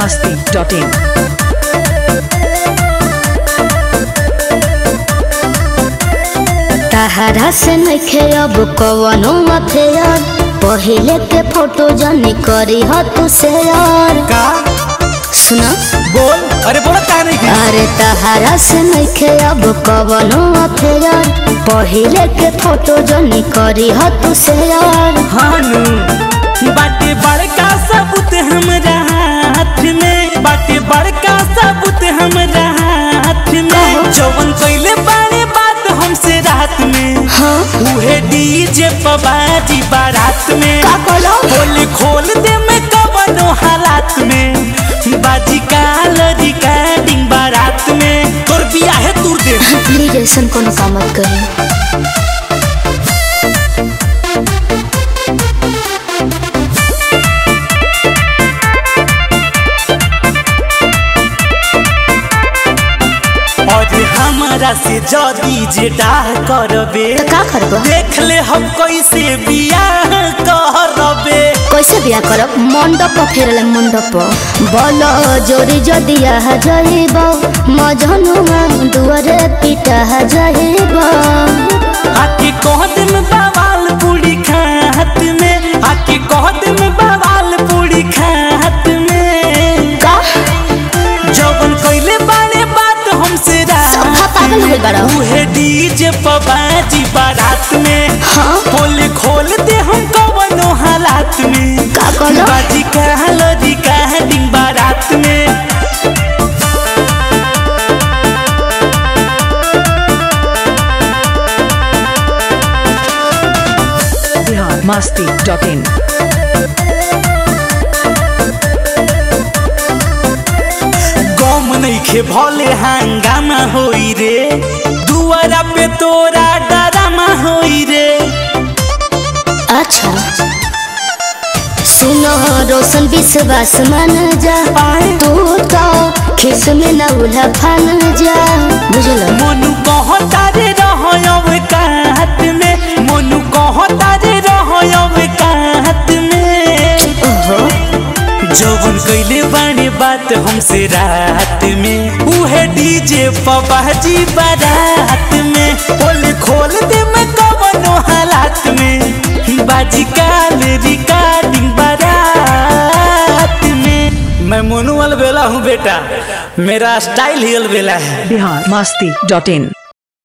masti.in. तहरा से नइखे अब कवनो अफेयर पहिले के फोटो जनी करी ह तू शेयर का सुना बोल अरे बोला का नहीं की अरे तहरा से नइखे अब कवनो अफेयर पहिले के फोटो जनी करी ह तू शेयर हानू बाटे बड़का सबूत हमरा हाथ में बाटे बड़का सबूत हमरा हाथ में जवन कइले बारे बात हमसे रात में हाँ उहे डीजे पबाजी बारात में का कहलो? खोल खोल दे में कवनो हालात में बाजी काल रिकॉर्डिंग बारात में तोर बिया है दूर दे प्लीज ऐसा कोनो काम मत करी और हमारा से जदी जे डाह करबे तो का करबो देख ले हम कैसे बियाह करबे कैसे बिया करब मंडप फेरले मंडप बल जोरी जदिया जाइब मजनुआ दुआरे पिटा जाइब आके कह दिन बवाल पूरी खात में आके कह दिन बवाल पूरी खात में का जवन कइले बारे बात हमसे सब पागल हो गइल बाड़ा। उहे डीजे पबाजी बारात में हाँ खोल खोल दे हम कवनो हालात में का कहलो? बाजी कहलो रिकॉर्डिंग बारात में Bihar masti.in. गम नइखे भले हंगामा होई रे दुआरा पे तोरा डरामा होई रे अच्छा सुनो रोशन विश्वास मान जा तू तो खिस में न उल्हा फान जा बुझल मोनू कहता रे रहयब कात में मोनू कहता रे रहयब कात में ओहो जौवन कइले बाणे बात हमसे रात में उहे डीजे पबाजी बारात में खोल खोल दे मैं कवनो हालात में बाजी काल रिकॉर्डिंग बारात में मैं मोनू अलबेला हूँ बेटा मेरा स्टाइल ही अलबेला है Bihar masti.in.